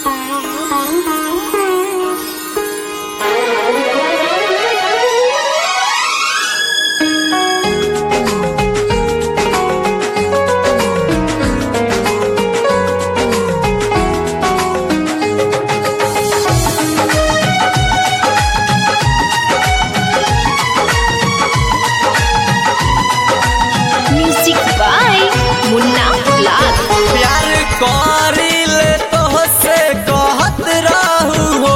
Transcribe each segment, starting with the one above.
music by मुन्ना लाल प्यार करिले तोहसे कहत रहू हो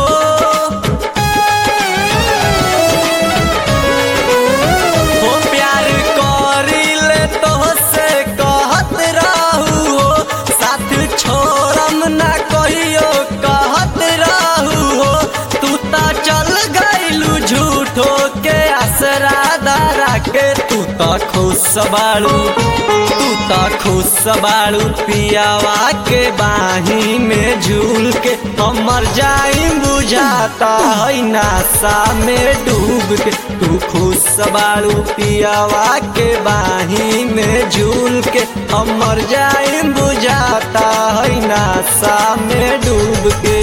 हो प्यार करिले तोहसे कहत रहू हो साथ छोड़म ना कहियो कहत रहू हो तू ता चल गइलू झूठो के आसरा दारा के तू ता खुश बाड़ू तू ता खुश बाड़ू पियावा के बाही में झूल के हमर जाई बुझाता है नासा में डूब के तू खुश बाड़ू पियावा के बाही में झूल के हमर जाई बुझाता है नासा में डूब के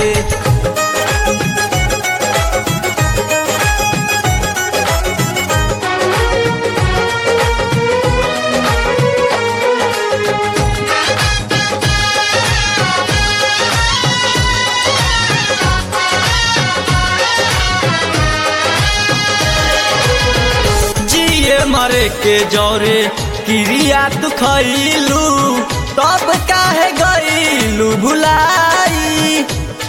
जिए मरे के जौरे क्रिया तू खैलू तब काहे गईलू भुलाई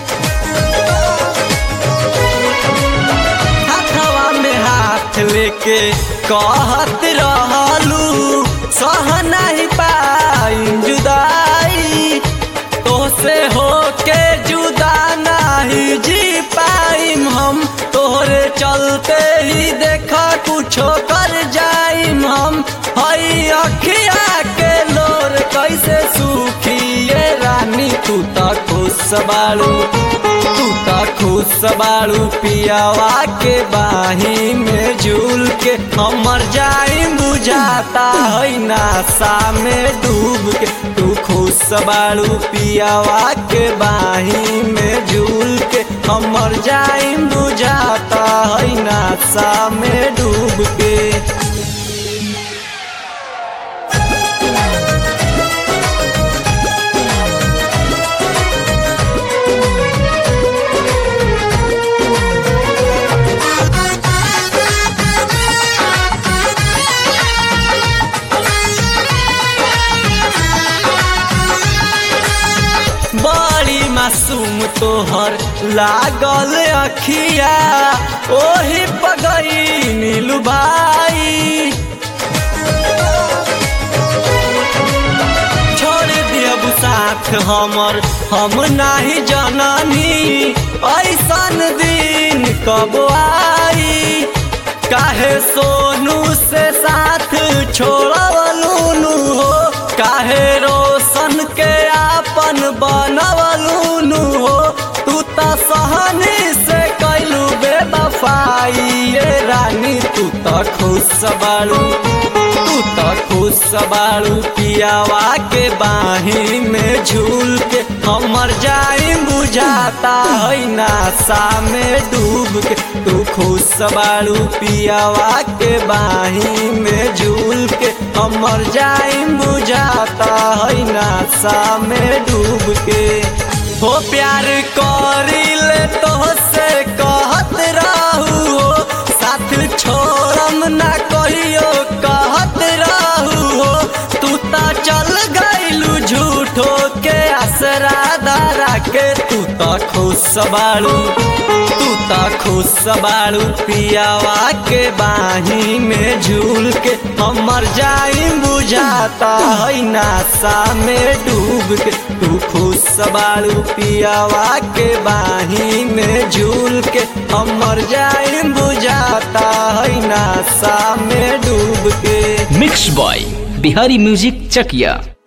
हाथवा में हाथ लेके कहत रहलू सह नहीं पाई जुदाई तोसे होके जुदा नहीं जी पाइम हम तोहरे चलते ही देखा कुछो कर जाइम हम हई अखिया के लोर कैसे सूखी ये रानी तू त खुश बाड़ू तू त खुश बाड़ू पियावा के बाही में झूल के हमर जाई बुझाता है नासा में डूब के तू खुश बाड़ू पियावा के बाही में झूल के हमर जाई बुझाता है नासा में डूब के बड़ी मासूम तोहर लागल अखिया ओही पगई नीलू भाई छोड़ दियब साथ हमर हम नाही जननी ऐसन दिन कब आई काहे सोनू से साथ छोड़वलू हो काहे रोशन के आपन बनवलू हो तू त सहनी से कैलू बेबफाई ये रानी तू त खुश बाड़ू तू त खुश बाड़ू पियावा के बाही में झूल के हमर जाई बुझाता है नासा में डूब के तू खुश बाड़ू पियावा के बाही में झूल के हमर जाई बुझाता है नासा में डूब के हो प्यार करिले तोहसे कहत रहू हो साथ छोड़म ना कहियो कहत रहू हो तू ता चल गइलू झूठो के आसरा दारा के तू ता खुश बाड़ू तू ता खुश बाड़ू पियावा के बाही में झूल के हमर जाई बुझाता है नासा में डूब के तू खुश बाड़ू पियावा के बाही में झूल के हमर जाई बुझाता है नासा में डूब के मिक्स बॉय बिहारी म्यूजिक चकिया